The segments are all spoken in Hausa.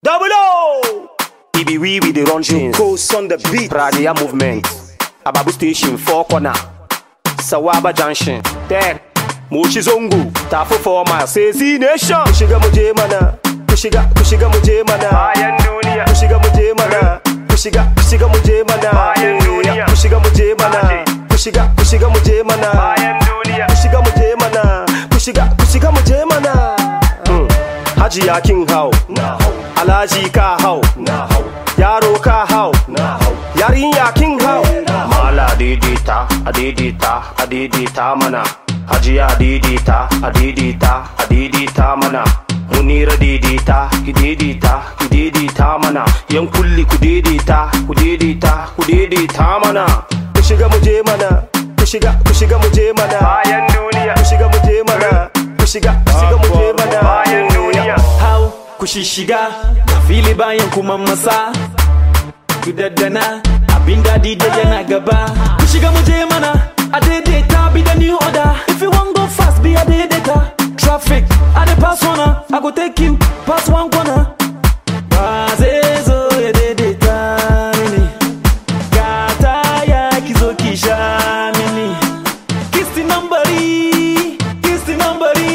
Double O! It be we with the run things. Ghost on the beat. Radia movement. Ababu station, four corner. Sawaba junction. Ten. Moshi Zongo. Tafu four miles. Say Z Nation. Kushiga muje mana. Kushiga, kushiga muje mana. Bayan duniya. Kushiga muje mana. Kushiga, kushiga muje mana. Bayan duniya. Kushiga muje mana. Aje. Kushiga, kushiga muje mana. Bayan duniya. Kushiga muje mana. Kushiga, kushiga muje mana. Hmm. Hajiya kin hau. Na hau. Alhaji ka hau. Na hau. Yaro ka hau. Na hau. Yarinya kin hau. Mala didita, adidita, adidita mana. Hajiya didita, adidita, adidita mana. Munira didita, ididita, ididita mana. Yan kulli ku didita, ku didita, ku didita mana. Kushiga muje mana. Kushiga, kushiga muje mana. Bayan duniya, Kushiga muje mana. Kushiga, kushiga muje mana. bayan duniya. hau ku shishiga da fili bayan kuma masa ku daddana abin daɗi da yana gaba ku shiga mu je mana a daidaita be the new order if you wan go fast be a daidaita traffic i dey pass one i go take you pass one corner ba zai zo ya daidaita mini gata ya ki zo ki sha mini kisti nambari kisti nambari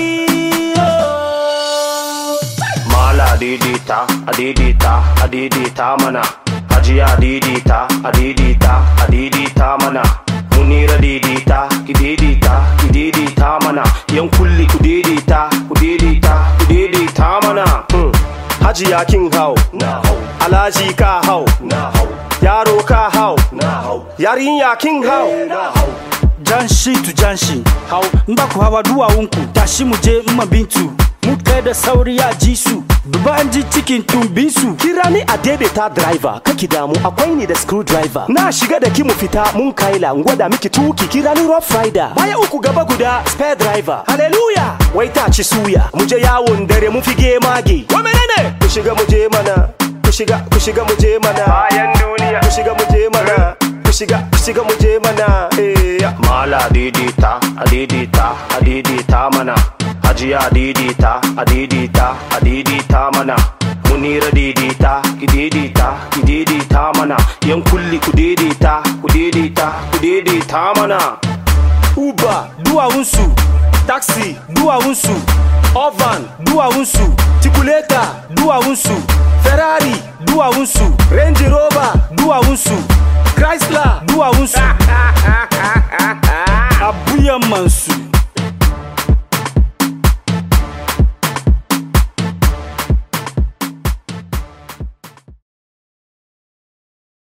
oh. Mala didita, adidita, adidita mana. Hajiya didita, adidita, adidita mana. Munira didita, ididita, ididita mana. Yan kulli ku didita, ku didita, ku didita mana. Hmm. Hajiya kin hau. Na hau, Alhaji ka hau. na hau, Yaro ka hau. na hau, Yarinya kin hau. na hau. janshi tu janshi hau in ba ku hawa duwawunku tashi mu je in bintu mu kai da sauri ya ji su duba an ji cikin tumbin su Kira ni a daidaita driver kaki damu akwai ni da screwdriver na shiga da ki mu fita mun kaila in gwada miki tuki kira ni rough rider baya uku gaba guda spare driver hallelujah wai ta ci suya mu je yawon dare mu fige mage wa menene ku shiga mu je mana ku shiga ku shiga mu je mana Bayan duniya. ku shiga mu je mana ku shiga ku shiga mu je mana eh ya. Mala didita, adidita, adidita mana. Hajiya didita, adidita, adidita mana. Munira didita, ididita, ididita mana. Yan kulli ku didita, ku didita, ku didita mana. uber duwawunsu taxi duwawunsu ovan duwawunsu tikuleta duwawunsu ferrari duwawunsu range rover duwawunsu chrysler duwawunsu abuyan mansu